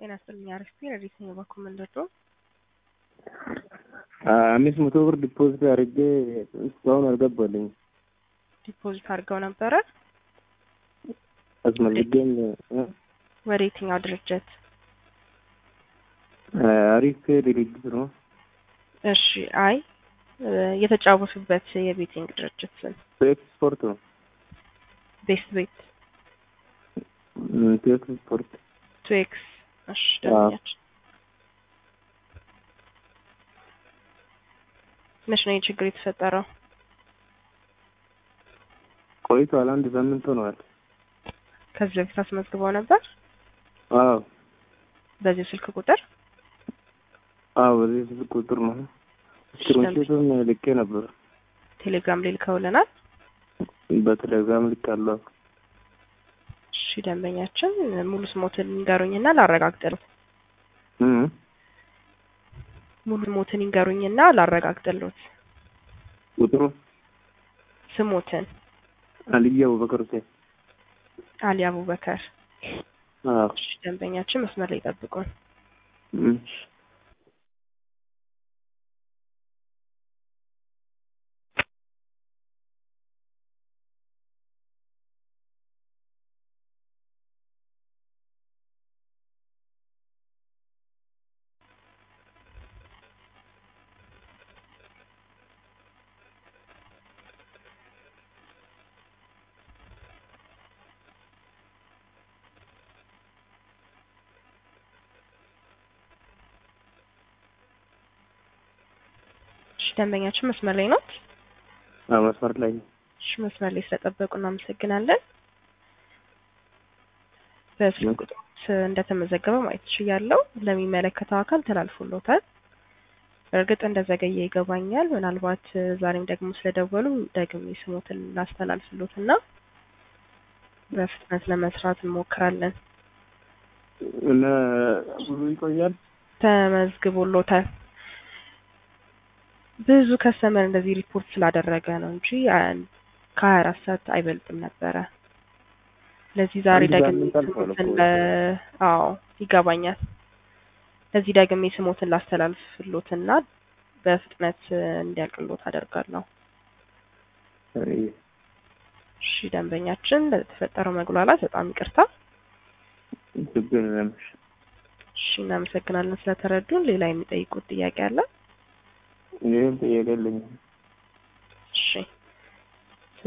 ጤና ይስጥልኝ አሪፍ ረዲት ነኝ በኩል ምንድነው አምስት መቶ ብር ዲፖዚት አድርጌ እስካሁን አልገባልኝ። ዲፖዚት አድርገው ነበረ አስመዝጌም ወደ የትኛው ድርጅት? አሪፍ ድርጅት ነው። እሺ አይ የተጫወቱበት የቤቲንግ ድርጅት ስም ኤክስፖርት ነው። ቤስት ቤት ኤክስፖርት ቱ ኤክስ እሺ ደንበኛችን መች ነው ችግር የተፈጠረው? ቆይቷል። አንድ ሳምንት ሆነዋል። ከዚህ በፊት አስመዝግበው ነበር? አዎ በዚህ ስልክ ቁጥር? አዎ በዚህ ስልክ ቁጥር ነው። ስክሪንሾቱን ልኬ ነበር። ቴሌግራም ላይ ልከውልናል። በቴሌግራም ልካለሁ። እሺ ደንበኛችን ሙሉ ስሞትን ይንገሩኝና ላረጋግጥልዎት። ሙሉ ስሞትን ይንገሩኝና ላረጋግጥልዎት። ቁጥሩ ስሞትን አልዬ አቡበከር ሁሴን። አሊ አቡበከር። አዎ እሺ ደንበኛችን መስመር ላይ ይጠብቁን። እሺ እሺ ደንበኛችን መስመር ላይ ናት? አዎ መስመር ላይ ነው። እሺ መስመር ላይ ስለጠበቁ እናመሰግናለን። በስልክ ቁጥሮት እንደተመዘገበ ማየት ችያለሁ። ለሚመለከተው አካል ተላልፎሎታል። በእርግጥ እንደዘገየ ይገባኛል። ምናልባት ዛሬም ደግሞ ስለደወሉ ደግሜ ስሞትን ላስተላልፍሎት እና በፍጥነት ለመስራት እንሞክራለን። እና ብዙ ይቆያል። ተመዝግቦሎታል። ብዙ ከስተመር እንደዚህ ሪፖርት ስላደረገ ነው እንጂ ከሀያ አራት ሰዓት አይበልጥም ነበረ። ለዚህ ዛሬ አንድ ደግሜ ሳምንት አልፏል ስሞትን እኮ። ለ- አዎ ይገባኛል። ለዚህ ደግሜ ስሞትን ላስተላልፍሎትና በፍጥነት እንዲያልቅሎት አደርጋለሁ። እሺ ደንበኛችን ለተፈጠረው መጉላላት በጣም ይቅርታ። ችግር የለም። እሺ እናመሰግናለን ስለተረዱን። ሌላ የሚጠይቁት ጥያቄ አለ? ይህም ጥያቄ የለኝም።